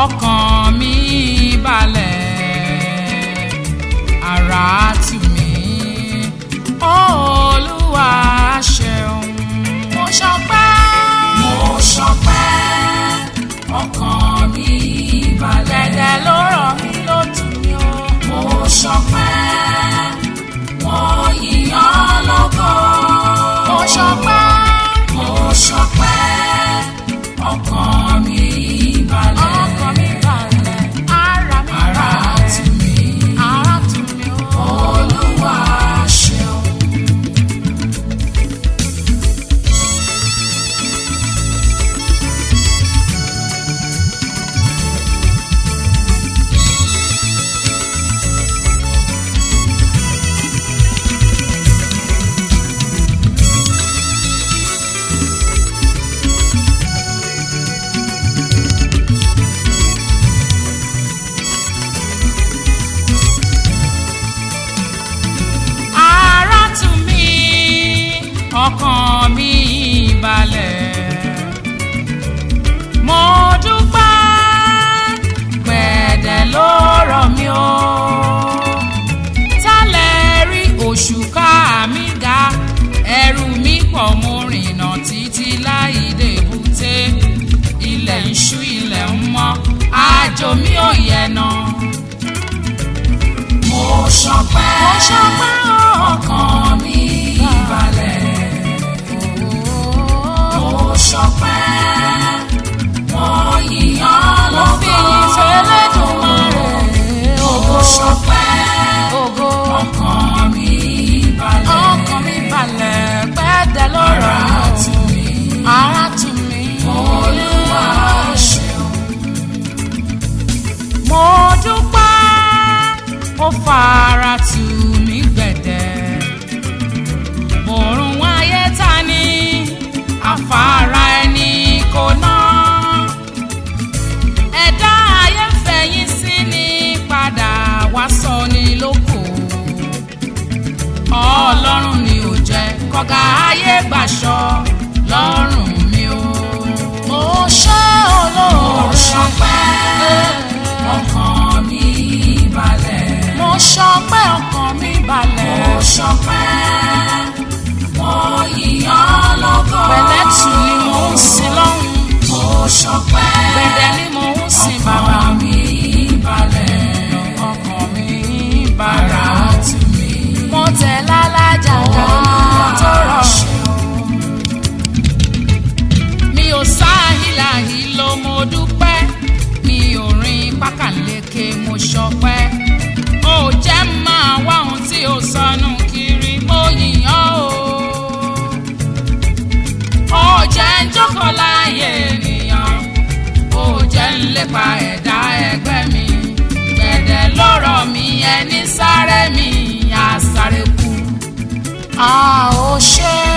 ọkàn mi balẹ̀ ara tù mí olúwa ṣeun mo ṣọpẹ́ mo ṣọpẹ́ ọkàn mi balẹ̀. dẹ̀dẹ̀ ló rọ̀ mí ló tù mí o mo ṣọpẹ́ wọ́n yíyan lógo. mo ṣọpẹ́ mo ṣọpẹ́ ọkàn mi balẹ̀. ọkàn mi balẹ̀ ara mi ara balẹ̀ tù mí ara tù mí o olúwa ṣeun. ara tù mí ọkàn mi balẹ̀ mo dúpẹ́ gbẹ̀dẹ̀ ló rọ̀ mí o tálẹ̀ rí òṣùká mi ga ẹrù mi pọ̀ mo rìnà títí láì débùté ilẹ̀ ń ṣú ilẹ̀ ń mọ́ àjò mi ò yẹ̀ náà mo ṣọpẹ́ mo ṣọpẹ́ o. ọkàn mi balẹ̀. mo ṣọpẹ́ wọ́n yíyan mo fi lógo. yìn fẹ́lẹ́dùnmarè mo ṣọpẹ́ ògo ọkàn mi balẹ̀. ọkàn mi balẹ̀ pẹ́ẹ́dẹ́ lọ́rọ̀ ara tù mí ara tù mí olúwa ṣeun. mo dúpẹ́ ó fara tù mí gbẹ̀dẹ̀ òrùn ayé ta ni afárá ẹni kò ná ẹ̀dá ayé fẹ̀yìn sí ni padà wá sọ ni lóko ọlọ́run ni ò jẹ́ kọ́gà ayé gbàṣọ lọ́rùn mi o mo ṣe mo olóore ṣọpẹ́ ọkàn mi balẹ̀. mo ṣọpẹ́ ọkàn mi balẹ̀ mo ṣọpẹ́ wọ́n yíyan lógo. pẹ̀lẹ́tù ni mo ń sin lọ́hùn mo ṣọpẹ́ gbẹ̀dẹ̀ ni mo ń sin bàbá ọkàn mi balẹ̀. ọkàn mi ara balẹ̀ tù mí mo tẹ̀ lálájà ká tó rọrùn. mi ò sáhìláhì ló mo dúpẹ́ mi ò rin pákàleke mo ṣọpẹ́ ó jẹ́ máa wá ohun tí ó sọnù kiri mo yìnyán o ó jẹ́ ń jókòó láàyè ènìyàn ó jẹ́ ń lépa ẹ̀dá ẹgbẹ́ mi gbẹ̀dẹ̀ lọ́rọ̀ mi ẹni sáré mi á sáré kú a ò ṣe